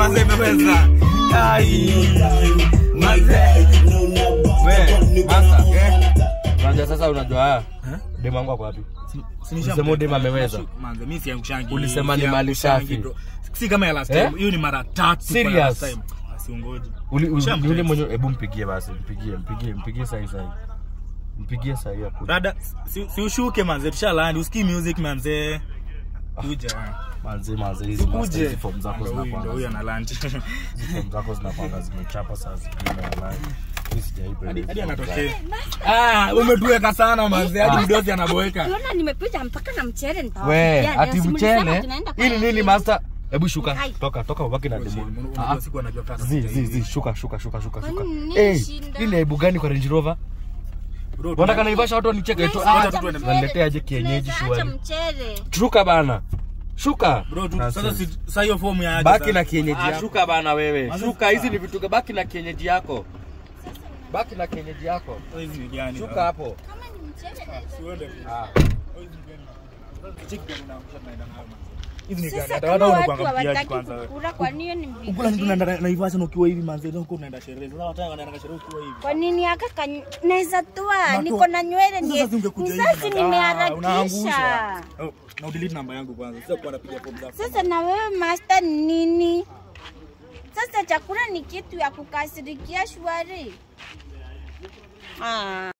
manze imeweza. Ai. Manze. We, master. Eh. Unajua sasa unajua haya. Demu wangu ako wapi? Ulisema demu ameweza. Manze mimi siangushangi. Ulisema ni mali siangushangi, safi. bro. Si kama ya last Eh? time. Hiyo ni mara tatu. kwa Serious? last time. Asiungoje. Uli- uli- Shamtext. ni ule mwenye hebu mpigie basi, mpigie, mpigie, mpigie sahi sahi. Mpigie sahi hapo. Dada, si, si ushuke manze, tushalandi. Usikii music manze. Kuja. Manzi manzi hizi master, Sikuje. hizi form zako Ndio huyu- ndio huyu zinakwanga. ana land. Hizi form zako zinakwanga zimechapa saa zingine walai. Mimi sijaipenda. Hadi hizi hadi form anatokea. zako. Ah, umetuweka sana manze. Hadi mdosi anaboeka. Unaona nimekuja mpaka na mchele We, nitawapikia. ati Leo si mlisema mchele. tunaenda kwa Hili nini nini? master? Hebu shuka. Hai. Toka, toka ubaki na demu. Ah, Unajua siku anajua kata. Zi, zi, zi, shuka, shuka, shuka, shuka, Kwani shuka. nini Eh, shida? ile aibu gani kwa Range Rover? Bro, Wanataka naivasha watu wanicheke tu. Tunaweza Ah, acha tuende. mchele. Waniletea aje kienyeji Tunaweza acha shwari. mchele. Shuka bana. Shuka. Bro, tu- Nonsense. sasa si- sasa hiyo fomu ya aje Baki sasa? na kienyeji Ah, yako. Shuka bana wewe. Shuka, hizi ni vitu baki na kienyeji yako. Baki na kienyeji yako. Sasa hizi ni gani? Shuka hapo. Kama ni mchele naweza Siuende. Ah. Cheki gani unaangusha tunaenda nayo manze. Hizi ni gani? Sasa Hata kama hata watu unakuanga mpiaji hawataki kwanza wewe. kukula kwa nini ni mbibi? Ukula kitu unaenda Naivasha na ukiwa hivi manze, ndio uko unaenda sherehe. Sasa wataka wanaenda sherehe ukiwa hivi. Kwa nini aka kan- naweza toa? Unatoa. Niko na nywele Sasa ndiye. ungekuja hivi. Sasa manze. Ah, nimeharakisha. unaangusha. Oh, na udelete namba yangu kwanza. Sasa kuwa napiga fomu zako. Sasa na wewe master ni nini? Sasa chakula ni kitu ya kukasirikia shwari. Ah.